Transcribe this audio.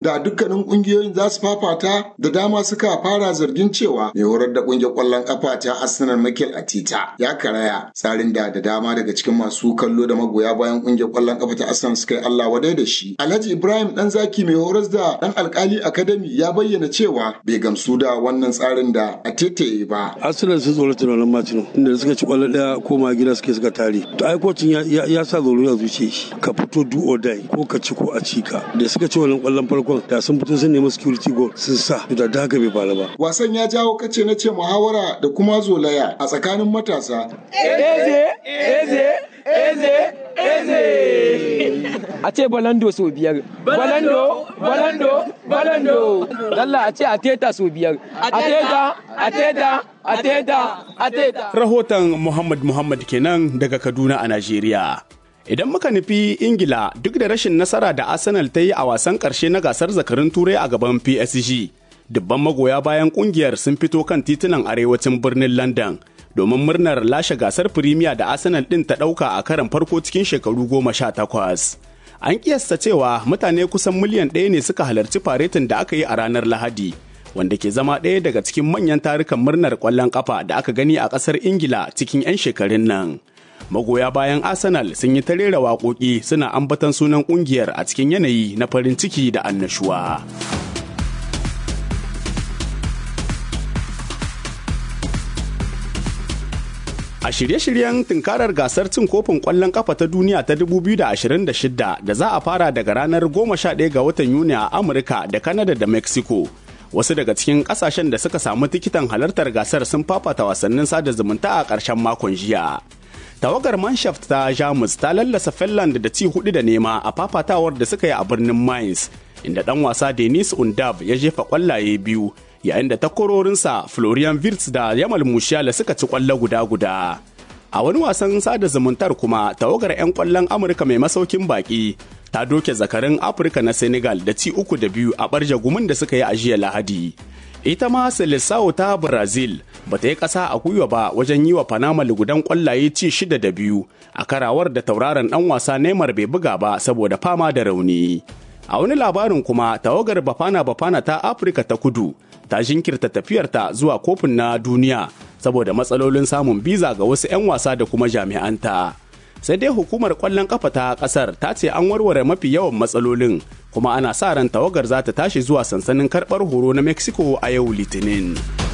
da dukkanin kungiyoyin za su fafata da dama suka fara zargin cewa mai horar da kungiyar kwallon kafa ta Arsenal Mikel Arteta ya karaya tsarin da da dama daga cikin masu kallo da magoya bayan kungiyar kwallon kafa ta Arsenal suka yi Allah wadai da shi. Alhaji Ibrahim dan zaki mai horas da dan alkali Academy ya bayyana cewa bai gamsu da wannan tsarin da Arteta ya yi ba. Arsenal sun tsoro tunanin Martino inda suka ci kwallo daya koma gida suke suka tare. To ai kocin ya sa tsoro ya zuce shi ka fito do or die ko ka ci ko a ci ka. Da suka ci wannan kwallon farkon da sun fito sun nemi security goal sun sa da da haka bai faru ba. Wasan ya jawo kace na ce muhawara da kuma zolaya a tsakanin matasa. Eze, eze, eze, eze. A ce balando sau biyar. Balando, balando, balando. Lalla a ce a teta sau biyar. A teta, a teta, a teta, a teta. Rahoton Muhammad Muhammad kenan daga Kaduna a Najeriya. Idan muka nufi Ingila duk da rashin nasara da Arsenal ta yi a wasan ƙarshe na gasar zakarin Turai a gaban PSG, dubban magoya bayan ƙungiyar sun fito kan titunan arewacin birnin London domin murnar lashe gasar Firimiya da Arsenal ɗin ta ɗauka a karan farko cikin shekaru goma sha takwas. An kiyasta cewa mutane kusan miliyan ɗaya ne suka halarci faretin da aka yi a ranar Lahadi, wanda ke zama ɗaya daga cikin manyan tarukan murnar ƙwallon ƙafa da aka gani a ƙasar Ingila cikin 'yan shekarun nan. magoya bayan arsenal sun yi ta rera waƙoƙi suna ambatan sunan ƙungiyar a cikin yanayi na farin ciki da annashuwa. A shirye-shiryen tunkarar gasar cin kofin ƙwallon ƙafa ta duniya ta 2026 da za a fara daga ranar 11 ga watan Yuni a Amurka da Kanada da Mexico. wasu daga cikin kasashen da suka samu tikitan halartar gasar sun fafata wasannin sada zumunta a ƙarshen makon jiya. tawagar manshaft ta jamus ta lallasa finland da ci hudu da nema a fafatawar da suka yi a birnin mainz inda dan wasa denis undab ya jefa kwallaye biyu yayin da takwarorinsa florian wirtz da yamal musiala suka ci kwallo guda guda a wani wasan sada zumuntar kuma tawagar 'yan kwallon amurka mai masaukin baki ta doke zakarin afirka na senegal da ci uku da biyu a barja gumin da suka yi a jiya lahadi ita ma Seleção ta Brazil ba ta yi ƙasa a gwiwa ba wajen yi wa Panama lugudan ƙwallaye ci shida da biyu a karawar da tauraron ɗan wasa Neymar bai buga ba saboda fama da rauni. A wani labarin kuma tawagar Bafana Bafana ta Afirka ta kudu ta jinkirta tafiyarta zuwa kofin na duniya saboda matsalolin samun biza ga wasu 'yan wasa da kuma jami'anta. sai dai hukumar kwallon kafa ta kasar ta ce an warware mafi yawan matsalolin kuma ana sa ran tawagar za ta tashi zuwa sansanin karɓar horo na mexico a yau litinin.